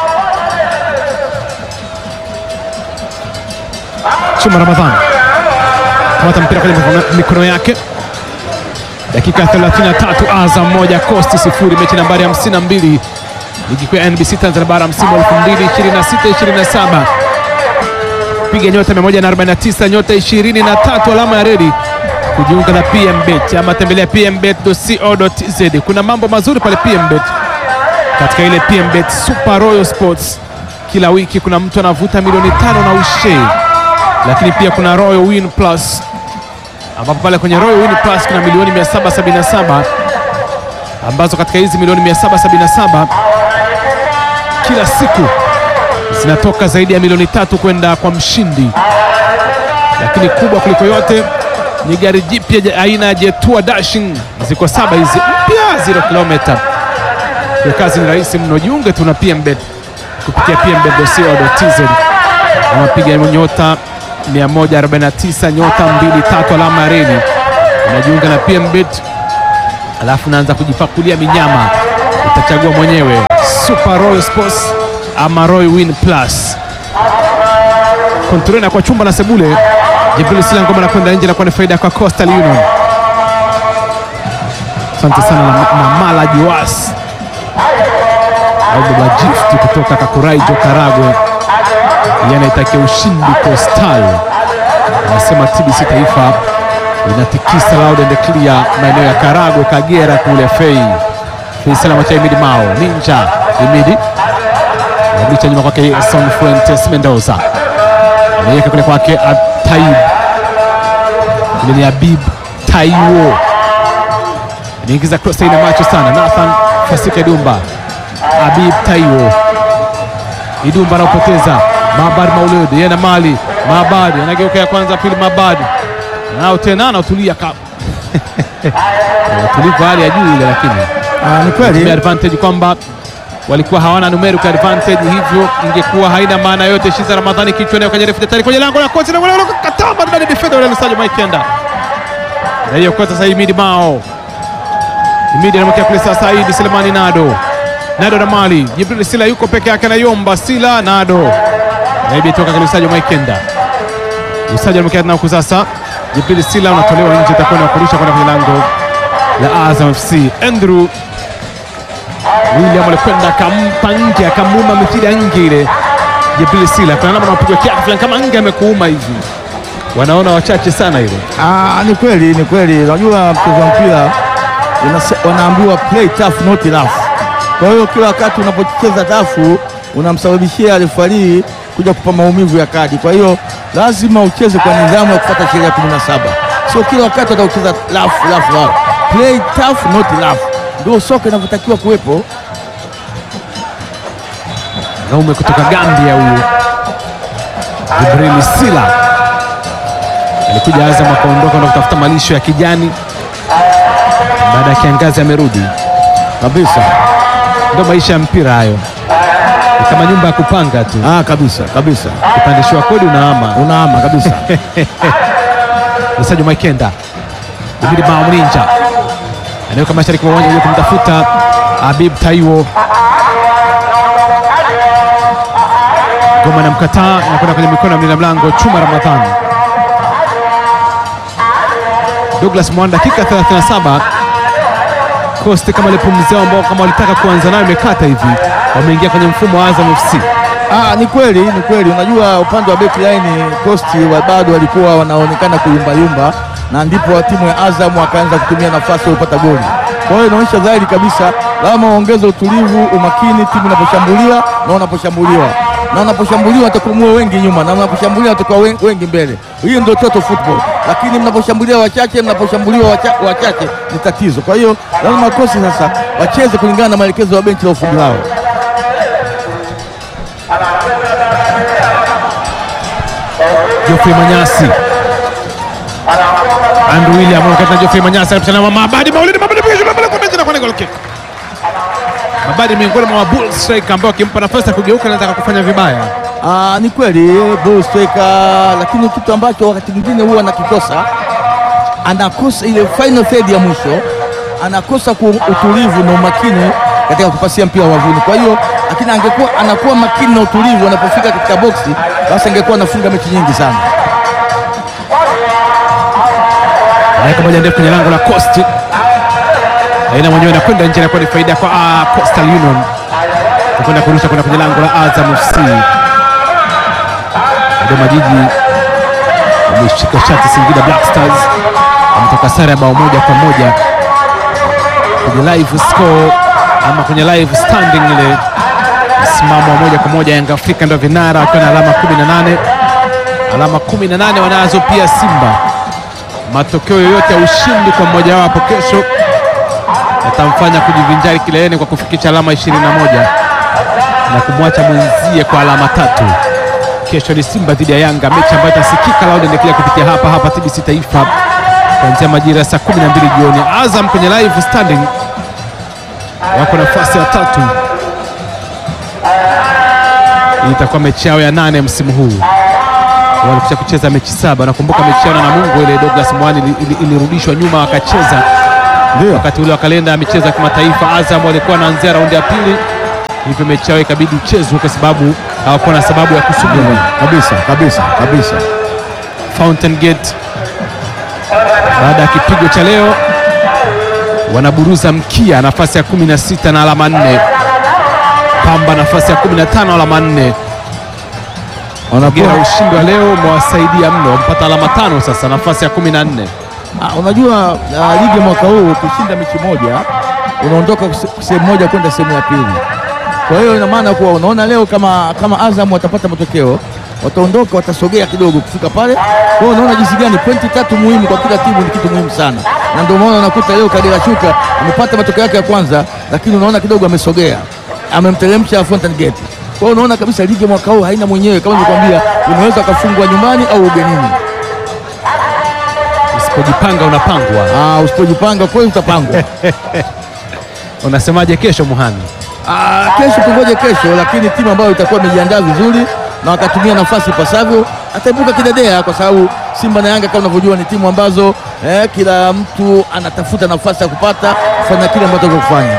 Chuma Ramadhani kamata mpira kwenye mikono- mikono yake. Dakika 33, Azam moja Coast sifuri, mechi nambari 52 ligi kuu ya NBC Tanzania bara msimu wa 2026 27. Piga nyota 149 nyota 23 alama ya redi kujiunga na PMBet ama tembelea pmbet.co.tz. Kuna mambo mazuri pale PMBet katika ile PMBet Super Royal Sports. Kila wiki kuna mtu anavuta milioni tano na ushe lakini pia kuna Royal Win Plus ambapo pale kwenye Royal Win Plus kuna milioni 777 ambazo katika hizi milioni 777 kila siku zinatoka zaidi ya milioni tatu kwenda kwa mshindi, lakini kubwa kuliko yote ni gari jipya ja- aina ya Jetua Dashing. Ziko saba hizi mpya 0 kilomita. Kwa kazi ni rahisi mno, jiunge tu na PMBet kupitia pmbet.co.tz na mapiga nyota 149 nyota 23 alama ya reli unajiunga na PMBet alafu unaanza kujipakulia minyama, utachagua mwenyewe Super Royal Sports ama Royal Win Plus. Kontrole na kwa chumba na sebule, Jibril Sila ngoma na kwenda nje na kwa ni faida kwa Coastal Union. Asante sana na, na Mala Juas au baba gift kutoka Kakuraijo Karagwe, yanaitakia ushindi Coastal. Anasema TBC Taifa inatikisa loud and clear maeneo ya Karagwe, Kagera kule Fei Feisalama cha Imidi Mao Ninja Imidi abicha nyuma kwake Son Fuentes Mendoza ameweka kule kwake Taib kule ni Habib Taiwo anaingiza cross ina macho sana Nathan Fasika Idumba Habib Taiwo Idumba anaopoteza Mabad Maulud yeye na mali Mabad anageuka ya kwanza pili Mabad nao tena anautulia ka utulivu hali ya juu ile, lakini
Ah, ni
tumia
kweli
advantage kwamba walikuwa hawana numerical advantage, hivyo ingekuwa haina maana yote. Shiza Ramadhani kichwa nayo kajarefu tayari kwenye lango la kocha na wale katamba ndani defender wale Lusajo Mike Kenda na hiyo kocha sasa Imidi Mao Imidi anamwekea kule sasa Saidi Selemani Nado Nado na Mali Jibril Sila yuko peke yake anayomba Sila Nado Naibi toka kwa Lusajo Mike Kenda Lusajo anamwekea na huku sasa Jibril Sila unatolewa nje, itakuwa na kurusha kwenda kwenye lango la Azam FC Andrew William alikwenda akampa nje akamuuma mipira nje ile. Jibril Sila kuna namna anapigwa kiatu fulani kama nge amekuuma hivi, wanaona wachache sana ile.
Ah, ni kweli ni kweli. Unajua mchezo wa mpira unase- wanaambiwa play tough not rough. Kwa hiyo kila wakati unapocheza tafu unamsababishia refarii kuja kupa maumivu ya kadi. Kwa hiyo lazima ucheze kwa nidhamu ya kufuata sheria ya 17. Sio kila wakati utaucheza rough rough rough. Play tough not rough. Ndio soka inavyotakiwa kuwepo.
Naume kutoka Gambia huyu Jibril Sila alikuja Azam akaondoka na kutafuta malisho ya kijani, baada ya kiangazi amerudi.
Kabisa.
Ndio maisha ya mpira hayo, ni kama nyumba ya kupanga tu,
Ah, kabisa kabisa.
ukipandishiwa kodi unaama.
Unaama kabisa.
Msaji Maikenda Ibidi Mao Mninja anaweka mashariki mwa uwanja ili kumtafuta Habib Taiwo. Goma na mkataa inakwenda kwenye mikono ya mlinda mlango Chuma Ramadhani. Douglas Mwanda, dakika 37 Coast kama alipumzia ambao kama walitaka kuanza nayo imekata hivi, wameingia kwenye mfumo wa Azam FC.
Ah, ni kweli ni kweli. Unajua upande wa backline Coast wa bado walikuwa wanaonekana kuyumbayumba, na ndipo wa timu ya Azam wakaanza kutumia nafasi kupata goli. Kwa hiyo inaonyesha dhahiri kabisa lazima waongeze utulivu, umakini timu inaposhambulia na unaposhambuliwa, na unaposhambuliwa watakuwa muwe wengi nyuma, na unaposhambulia watakuwa wen- wengi mbele. Hiyo ndio total football, lakini mnaposhambulia wachache, mnaposhambuliwa wacha, wachache ni tatizo. Kwa hiyo lazima Coast sasa wacheze kulingana na maelekezo ya benchi la ufundi wao.
Geoffrey Manyasi Andrew William wakati na Geoffrey Manyasi anapishana na Mabadi Maulidi Mabadi piga shule mbele kwa nje na kwa goal kick. Mabadi miongoni mwa bull striker ambao akimpa nafasi ya kugeuka anaweza kufanya vibaya.
Ah, ni kweli ball striker, lakini kitu ambacho wakati mwingine huwa anakikosa, anakosa ile final third ya mwisho, anakosa ku utulivu na umakini katika kupasia mpira wavuni. Kwa hiyo lakini angekuwa anakuwa makini na utulivu anapofika katika boksi, basi angekuwa anafunga mechi nyingi sana.
Anaweka moja ndefu kwenye lango la Coast. Aina mwenyewe anakwenda nje na kwa ni faida kwa ah, Coastal Union. Kwenda kurusha kwenda kwenye lango la Azam FC. Dodoma Jiji wameshika shati Singida Black Stars. Wametoka sare ya bao moja kwa moja kwenye live score ama kwenye live standing ile msimamo wa moja kwa moja. Yanga Afrika ndio vinara wakiwa na alama 18, alama 18 wanazo pia Simba. Matokeo yoyote ya ushindi kwa mmoja wapo kesho yatamfanya kujivinjari kileleni kwa kufikisha alama 21 na kumwacha mwenzie kwa alama tatu. Kesho ni Simba dhidi ya Yanga, mechi ambayo itasikika loud and clear kupitia hapa hapa TBC Taifa kuanzia majira ya saa 12 jioni. Azam kwenye live standing wako nafasi ya tatu. Hii itakuwa mechi yao ya nane msimu huu. walikwisha kucheza mechi saba. Nakumbuka mechi yao na Namungo ile Douglas Mwani ili- ili- ilirudishwa nyuma wakacheza
Ndio.
wakati ule wa kalenda ya michezo ya kimataifa. Azam walikuwa wanaanzia raundi ya pili, hivyo mechi yao ikabidi ichezwe kwa sababu hawakuwa na sababu ya kusubiri.
Kabisa, kabisa, kabisa.
Fountain Gate baada ya kipigo cha leo wanaburuza mkia nafasi ya 16 na alama 4. Pamba nafasi ya 15 alama 4.
Wanakuwa
Gira ushindi wa leo umewasaidia mno, mpata alama tano sasa, nafasi ya 14.
Ah, unajua uh, ligi mwaka huu ukishinda mechi moja unaondoka kuse- sehemu moja kwenda sehemu ya pili. Kwa hiyo ina maana kuwa unaona leo kama, kama Azam watapata matokeo wataondoka, watasogea kidogo kufika pale. Kwa hiyo unaona jinsi gani pointi tatu muhimu kwa kila timu ni kitu muhimu sana, na ndio maana unakuta leo Kagera Sugar amepata matokeo yake ya kwanza, lakini unaona kidogo amesogea, amemteremsha Fountain Gate. Kwa hiyo unaona kabisa ligi mwaka huu haina mwenyewe, kama nilikwambia, unaweza ukafungwa nyumbani au ugenini.
Usipojipanga unapangwa.
Ah, usipojipanga kweli utapangwa.
Unasemaje kesho Muhani?
Ah, kesho tungoje kesho, lakini timu ambayo itakuwa imejiandaa vizuri na wakatumia nafasi ipasavyo ataibuka kidedea, kwa sababu Simba na Yanga kama unavyojua ni timu ambazo eh, kila mtu anatafuta nafasi ya kupata kufanya kile ambacho anataka kufanya.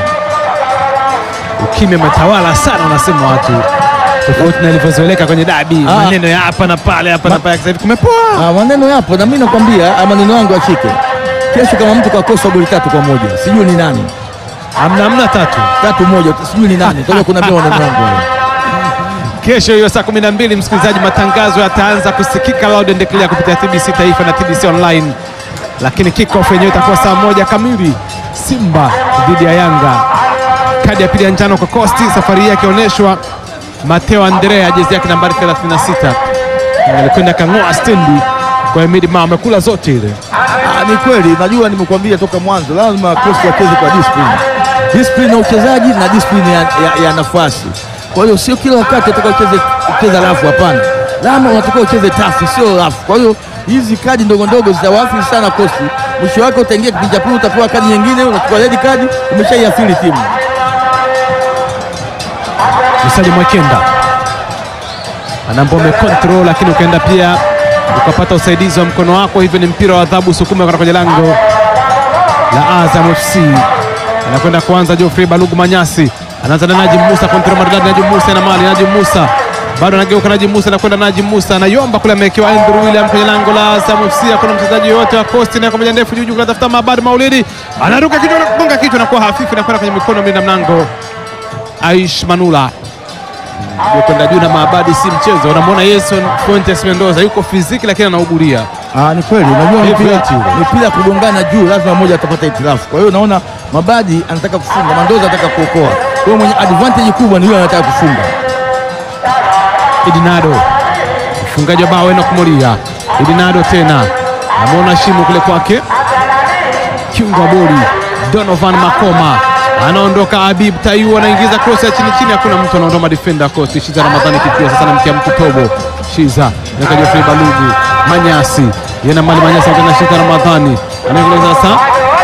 Ukimya umetawala sana, wanasema watu, tofauti na ilivyozoeleka kwenye dabi,
Ah.
maneno ya hapa na pale, hapa na pale. Sasa hivi kumepoa.
Ah, maneno yapo na mimi nakwambia, ah, maneno yangu ashike. Kesho kama mtu kakosa goli tatu kwa moja, sijui ni nani,
Amna amna tatu.
tatu moja, sijui ni nani, toka kuna maneno yangu hayo.
Kesho hiyo saa 12, msikilizaji, matangazo yataanza kusikika loud and clear kupitia TBC Taifa na TBC Online, lakini kickoff yenyewe itakuwa saa moja kamili, Simba dhidi ya Yanga. Kadi ya pili ya njano kwa Kosti, safari hii akionyeshwa Mateo Andrea, jezi yake nambari 36, alikwenda kang'oa stendi kwa Emidi Mao, amekula zote ile.
Ah, ni kweli, najua nimekuambia toka mwanzo, lazima Coast wacheze kwa discipline, discipline ya uchezaji na discipline ya, ya, ya nafasi. Kwa hiyo sio kila wakati unataka ucheze ucheze rafu, hapana, lazima unatakiwa ucheze tafu, sio rafu. Kwa hiyo hizi kadi ndogo ndogo zitawaathiri sana Coast. Mwisho wake utaingia kipindi cha pili, utapewa kadi nyingine, unachukua red kadi, umeshaiathiri timu.
Msali Mwekenda anaambia umecontrol, lakini ukaenda pia ukapata usaidizi wa mkono wako, hivyo ni mpira wa adhabu, sukuma kwenda kwenye lango la Azam FC. Anakwenda kuanza Geoffrey Balugu Manyasi, anaanza na Najim Musa, kontrol maridadi. Najim Musa na mali, Najim Musa bado anageuka, Najim Musa anakwenda, Najim Musa anayomba kule, amewekewa Andrew William kwenye lango la Azam FC. Hakuna mchezaji yoyote wa Coast na kwa moja ndefu juu juu, kunatafuta Mabad Maulidi, anaruka kichwa, anagonga kichwa na kuwa hafifu na kwenda kwenye mikono mlinda mlango Aish Manula Ndio kwenda juu na Maabadi si mchezo. Unamwona Yeson Fuentes Mendoza yuko fiziki, lakini anaugulia.
Ah, ni kweli, unajua
Hivi
mpira
eti ule.
mpira ya kugongana juu, lazima mmoja atapata itilafu. Kwa hiyo unaona Mabadi anataka kufunga, Mandoza anataka kuokoa. Kwa hiyo mwenye advantage kubwa ni yule anataka kufunga.
Idinado mfungaji wa bao Enoch Moria. Idinado tena namwona shimo kule kwake, kiungo wa bodi Donovan Makoma anaondoka. Habib Tayu anaingiza cross ya chini chini, hakuna mtu anaondoa defender Coast. Shiza Ramadhani kikiwa sasa namtia mtu tobo. Shiza naweka Geoffrey Balugu Manyasi yena mali Manyasi tena Shiza Ramadhani anaingiza sasa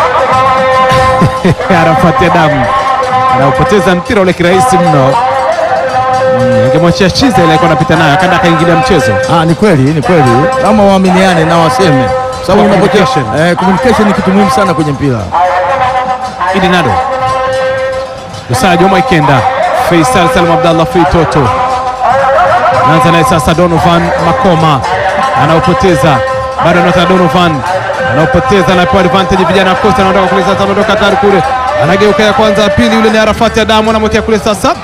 Arafati Adamu anaupoteza mpira ule kirahisi mno. Mm, Ingemwachia Shiza ile alikuwa anapita nayo akaenda akaingilia mchezo.
Ah, ni kweli, ni kweli, kama waaminiane na waseme, sababu
Kwa
unapotea
communication.
eh, communication ni kitu muhimu sana kwenye mpira.
Idi Nado Musa Juma Ikenda Faisal Salum Abdallah Fei Toto naanza naye sasa. Donovan Makoma anaopoteza bado anata Donovan anaopoteza, anapewa advantage vijana wa Costa, anaondoka kule sasa, anaondoka hatari kule, anageuka ya kwanza ya pili, yule ni Arafati Adamu anamwekea kule sasa,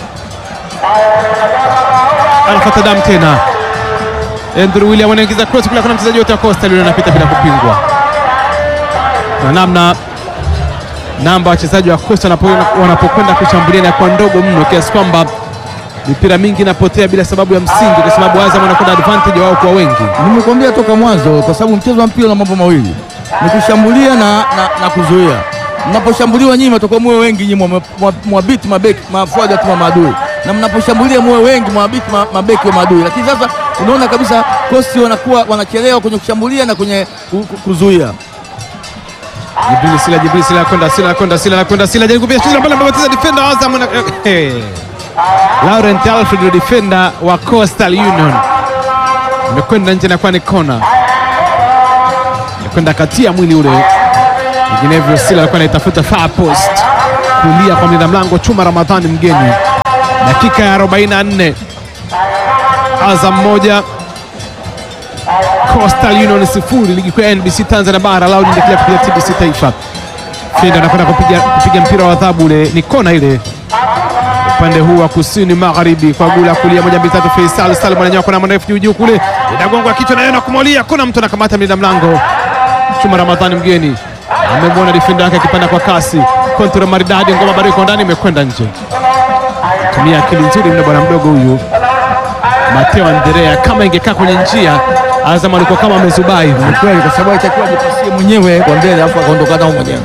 Arafati Adamu tena Andrew William anaingiza cross kule, kuna mchezaji wote wa Costa yule anapita bila kupingwa na namna namba wachezaji wa Costa wanapo- wanapokwenda kushambulia na kwa ndogo mno kiasi kwamba mipira mingi inapotea bila sababu ya msingi, kwa sababu Azam wanakwenda advantage wao kwa wengi.
Nimekuambia toka mwanzo, kwa sababu mchezo wa mpira una mambo mawili, ni kushambulia na, na, na kuzuia. Mnaposhambuliwa nyinyi mtakuwa muwe wengi, nyinyi mwa- mwa- mwabiti mabeki mafuaga tu wa maadui, na mnaposhambulia muwe wengi mwabiti ma- mabeki wa maadui. Lakini sasa unaona kabisa Coast wanakuwa wanachelewa kwenye kushambulia na kwenye ku- ku- kuzuia.
Jibril Sila, Jibril Sila anakwenda, Sila anakwenda, Sila anakwenda, Sila jaribu pia shida mbele amepoteza defender wa Azam na Laurent Alfred ndio defender wa Coastal Union. imekwenda nje, nakuwa ni kona, imekwenda katia mwili ule, vinginevyo Sila alikuwa anaitafuta far post kulia kwa mlinda mlango Chuma Ramadhani mgeni. Dakika ya 44 Azam moja Coastal Union sifuri, ligi kuu ya NBC Tanzania bara lao inaendelea kupiga TBC Taifa. Fenda anakwenda kupiga, kupiga mpira wa adhabu ule, ni kona ile upande huu wa kusini magharibi kwa gula kulia moja mbili tatu. Faisal Salim ananyoka na mrefu juu juu kule, inagongwa kichwa na yeye na kumolia. Kuna mtu anakamata mlinda mlango Chuma Ramadhani mgeni amemwona defender yake akipanda kwa kasi, kontra maridadi, ngoma bado iko ndani, imekwenda nje. Tumia akili nzuri mna bwana mdogo huyu Mateo Andrea, kama ingekaa kwenye njia Azam alikuwa kama amezubai hivi.
Ni kweli, kwa sababu alitakiwa ajipasie mwenyewe kwa mbele, alafu akaondoka nao mwenyewe.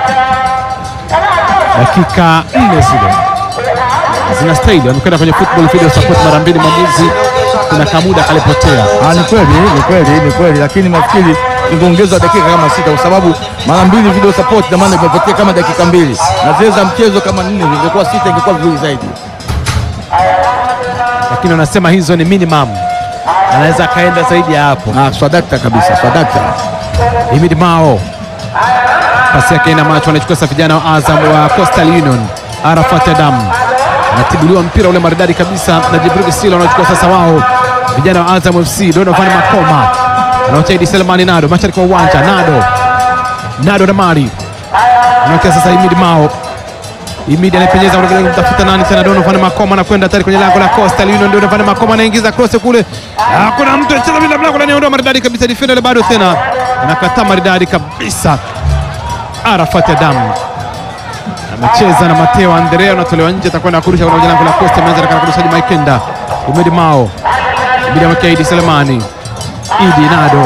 dakika nne zile zinastahili, wamekwenda kwenye football video support mara mbili, mwamuzi kuna kamuda kalipotea.
Ah, ni kweli, ni kweli, ni kweli, lakini nafikiri ingeongezwa dakika kama sita, kwa sababu mara mbili video support na maana imepotea kama dakika mbili, na zile za mchezo kama nne zingekuwa sita, ingekuwa vizuri zaidi.
lakini wanasema hizo ni minimum, anaweza akaenda zaidi ya hapo.
Ah, swadakta kabisa, swadakta.
Himid Mao pasi yake ina macho, anachukua sasa vijana wa Azam wa Coastal Union. Arafat Adam anatibuliwa mpira ule maridadi kabisa na Jibril Sila, wanachukua sasa wao vijana wa Azam FC. Donovan Makoma anaocha Idi Selemani Nado mashariki wa uwanja. Nado Nado na Mari anaocha sasa Himid Mao Imidi anapenyeza kule kutafuta nani tena, Donovan Makoma anakwenda tayari kwenye lango la Coastal Union. Donovan Makoma anaingiza cross kule, hakuna mtu anacheza bila mlango, anaondoa maridadi kabisa, defender ile bado tena anakataa maridadi kabisa. Arafat Adam amecheza na Mateo Andrea, anatolewa nje, atakwenda kurusha kwenye lango la Coastal. Ameanza na kurusha Maikenda, Imidi Mao, Imidi amekea Idi Selemani, Idi Nado,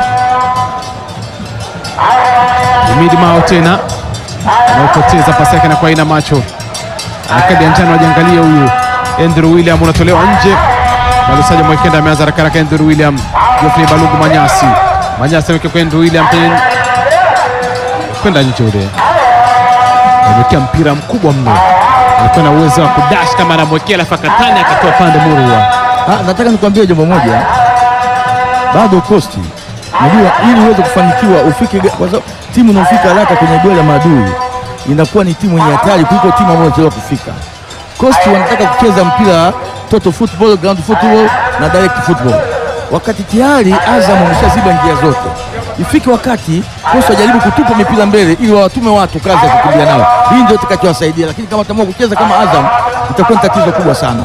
Imidi Mao tena anaopoteza pasi yake na kwa ina macho akadi ya njano, ajiangalie huyu Andrew William unatolewa nje. Malusaja Mwekenda ameanza haraka haraka. Andrew William, Geoffrey Balugu Manyasi, Manyasi ameweka kwa Andrew William kwenye kwenda nje, ule amewekea mpira mkubwa mno, alikuwa na uwezo wa kudash kama anamwekea, alafu akatani akatoa pande murua.
Ah, nataka nikwambie jambo moja, bado kosti, unajua ili uweze kufanikiwa ufike, kwa sababu timu inaofika haraka kwenye goli la maadui inakuwa ni timu yenye hatari kuliko timu ambayo inachelewa kufika. Kosti wanataka kucheza mpira total football, ground football na direct football, wakati tayari Azam wameshaziba njia zote. Ifike wakati Kosti wajaribu kutupa mipira mbele ili wawatume watu kazi ya kukimbia nao. Hii ndio itakachowasaidia, lakini kama tamaa kucheza kama Azam itakuwa ni tatizo kubwa sana.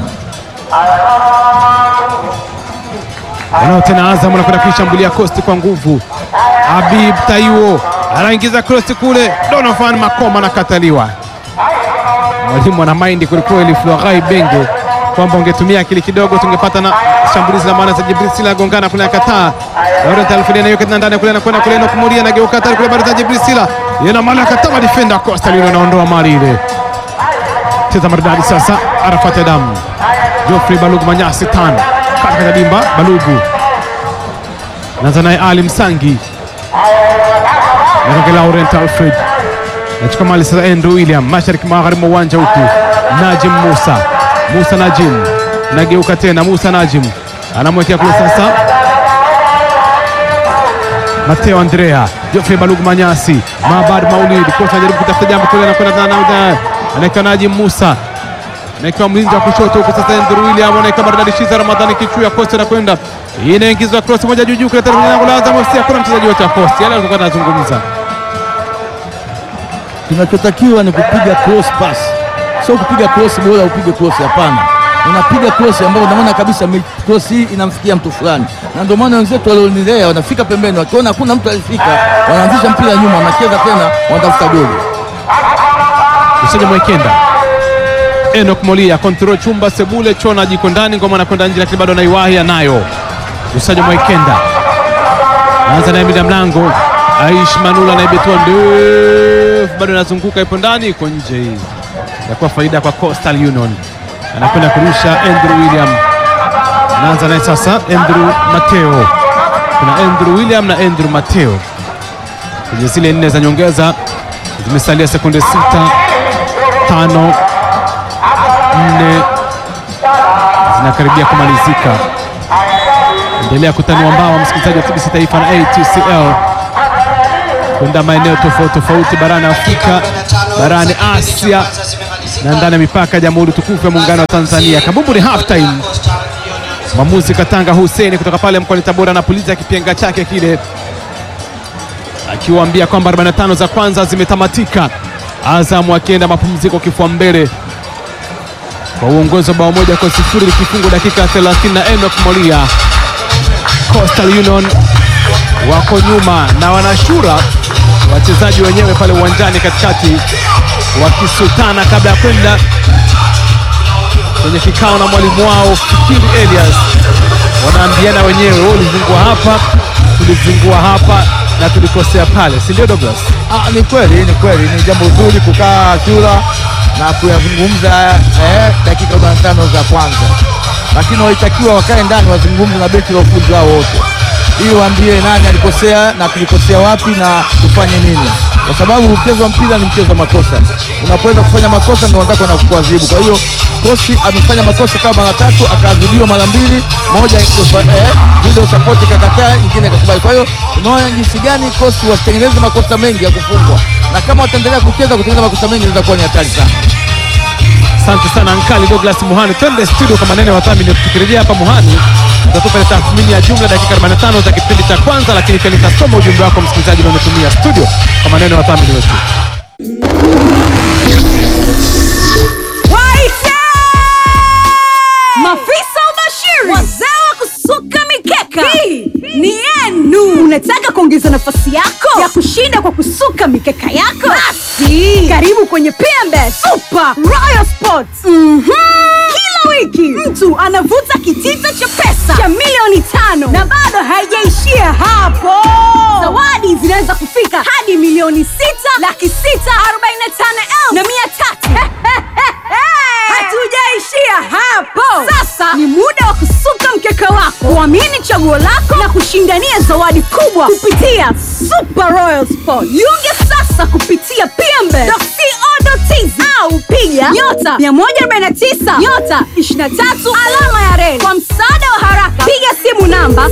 Wanao tena Azam anakwenda kuishambulia Coast kwa nguvu. Habib Taiwo anaingiza cross kule, Donovan Makoma anakataliwa. Mwalimu ana maindi kwelikweli, Florai Benge, kwamba ungetumia akili kidogo tungepata na shambulizi la maana za Jibril Sila gongana kule, akataa. Laurent Alfred anaiweka tena ndani kule, anakwenda kule na kumulia na geuka tayari kule, bado za Jibril Sila yana mali, akatama defender Coastal Union anaondoa mali ile. Cheza maridadi sasa, Arafat Adam, Geoffrey Balugu Manyasi tano katika dimba Balugu naanza naye Ali Msangi nakoke Laurent Alfred nachukua mali sasa, Andrew William mashariki magharibi mwa uwanja huku, Najim Musa Musa Najim nageuka tena, Musa Najim anamwekea kule sasa, Mateo Andrea Geoffrey Balugu Manyasi Mabad Maulid kosa anajaribu kutafuta jambo kule, anakwenda na anaekiwa Najim Musa naekiwa mlinzi wa kushoto huku sasa, Andrew William anaekiwa maridadi Shiza Ramadhani kichuu ya Costa anakwenda inaingizwa cross moja juu juu kule tena kwenye lango la Azam FC. Hakuna mchezaji wote wa Costa, yale alikuwa anazungumza.
Kinachotakiwa ni kupiga cross pass, sio kupiga cross bora upige cross. Hapana, unapiga cross ambayo unaona kabisa mi- cross hii inamfikia mtu fulani, na ndio maana wenzetu walionilea wanafika pembeni, wakiona hakuna mtu alifika, wanaanzisha mpira nyuma, wanacheza tena, wanatafuta goli.
Usaja Mwekenda Enoch Molia control chumba sebule chona jiko ndani ngoma anakwenda nje, lakini bado anaiwahi anayo. Usaja Mwekenda anza naye mida mlango Aish Manula anaibetua ndefu, bado anazunguka, ipo ndani, iko nje. Hii yakuwa faida kwa Coastal Union, anakwenda kurusha Andrew William. Anaanza naye sasa Andrew Mateo, kuna Andrew William na Andrew Mateo kwenye zile nne za nyongeza, zimesalia sekunde sita tano nne zinakaribia kumalizika. endelea kutanua mbawa, msikilizaji wa TBC Taifa na ATCL kwenda maeneo tofauti tofauti barani Afrika, barani Asia na ndani ya mipaka ya Jamhuri Tukufu ya Muungano wa Tanzania. Kabumbu ni half time. Mwamuzi Katanga Hussein kutoka pale mkoani Tabora anapuliza kipenga chake kile, akiwaambia kwamba 45 za kwanza zimetamatika, Azam akienda mapumziko kifua mbele kwa uongozi wa bao moja kwa sifuri likifungu dakika 30 na Enoch Molia. Coastal Union wako nyuma na wanashura wachezaji wenyewe pale uwanjani katikati wakisutana kabla ya kwenda kwenye kikao na mwalimu wao Fikiri Elias, wanaambiana wenyewe, wewe ulizingua hapa, tulizingua hapa na tulikosea pale, si ndio Douglas?
Ah, ni kweli, ni kweli, ni jambo zuri kukaa chura na kuyazungumza eh, dakika 45 za kwanza, lakini walitakiwa wakae ndani wazungumze na benchi la ufundi wao wote, ili waambie nani alikosea na tulikosea wapi na tufanye nini, kwa sababu mchezo wa mpira ni mchezo wa makosa. Unapoweza kufanya makosa ndio wenzako wanakuadhibu. Kwa hiyo kosi amefanya makosa kama mara tatu, akaadhibiwa mara mbili, moja eh, video support ikakataa, nyingine ikakubali. Kwa hiyo unaona jinsi gani kosi wasitengeneze makosa mengi ya kufungwa, na kama wataendelea kucheza kutengeneza makosa mengi inaweza kuwa ni hatari sana.
Asante sana Ankali Douglas Muhani, twende studio kwa maneno ya wadhamini. Tukirejea hapa Muhani utatupa ile tathmini ya jumla dakika 45 za kipindi cha kwanza, lakini pia nitasoma ujumbe wako msikilizaji unaotumia studio kwa maneno ya wadhamini wetu.
Waite! Mafisa ubashiri, wazee wa kusuka mikeka, hii ni yenu. Unataka kuongeza nafasi yako ya kushinda kwa kusuka mikeka yako? Basi karibu kwenye PMB Super Royal Sports. Mhm. Kila wiki mtu anavuta kitita cha pesa cha milioni tano na bado haijaishia hapo. Zawadi zinaweza kufika hadi milioni sita laki sita arobaini na tano elfu na mia tatu. Hatujaishia hapo. Sasa ni muda wa kusuka mkeka wako, kuamini chaguo lako na kushindania zawadi kubwa kupitia Super Royal Sport. Jiunge sasa kupitia pmbe.co.tz au piga nyota 149 nyota 23 alama ya reli. Kwa msaada wa haraka, piga simu namba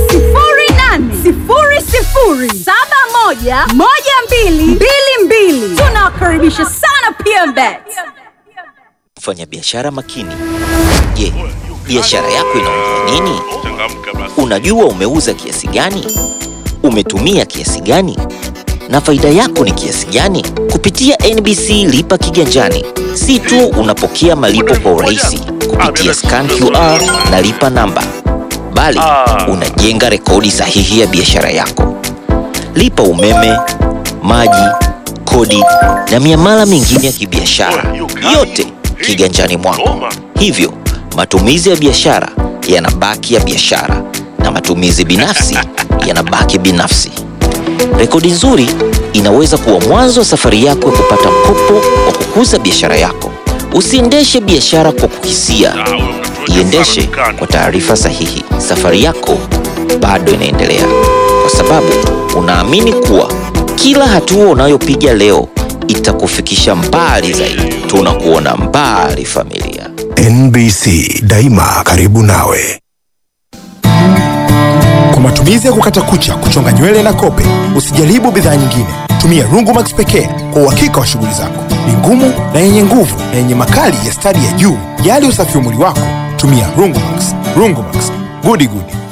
0800711222. Tunawakaribisha sana PMBet.
Mfanyabiashara makini. Je, biashara yako inaongea nini? Unajua umeuza kiasi gani? Umetumia kiasi gani? Na faida yako ni kiasi gani? Kupitia NBC Lipa Kiganjani, si tu unapokea malipo kwa urahisi kupitia scan QR na lipa namba, bali unajenga rekodi sahihi ya biashara yako. Lipa umeme, maji, kodi na miamala mingine ya kibiashara, yote kiganjani mwako. Hivyo matumizi ya biashara yanabaki ya biashara na matumizi binafsi yanabaki binafsi. Rekodi nzuri inaweza kuwa mwanzo wa safari yako ya kupata mkopo wa kukuza biashara yako. Usiendeshe biashara kwa kukisia, iendeshe kwa taarifa sahihi. Safari yako bado inaendelea, kwa sababu unaamini kuwa kila hatua unayopiga leo itakufikisha mbali zaidi. Tunakuona mbali, familia.
NBC daima karibu nawe.
Kwa matumizi ya kukata kucha, kuchonga nywele na kope, usijaribu bidhaa nyingine. Tumia Rungumax pekee kwa uhakika wa shughuli zako. Ni ngumu na yenye nguvu na yenye makali ya stadi ya juu. Jali usafi wa mwili wako, tumia Rungumax. Rungumax, gudi gudi.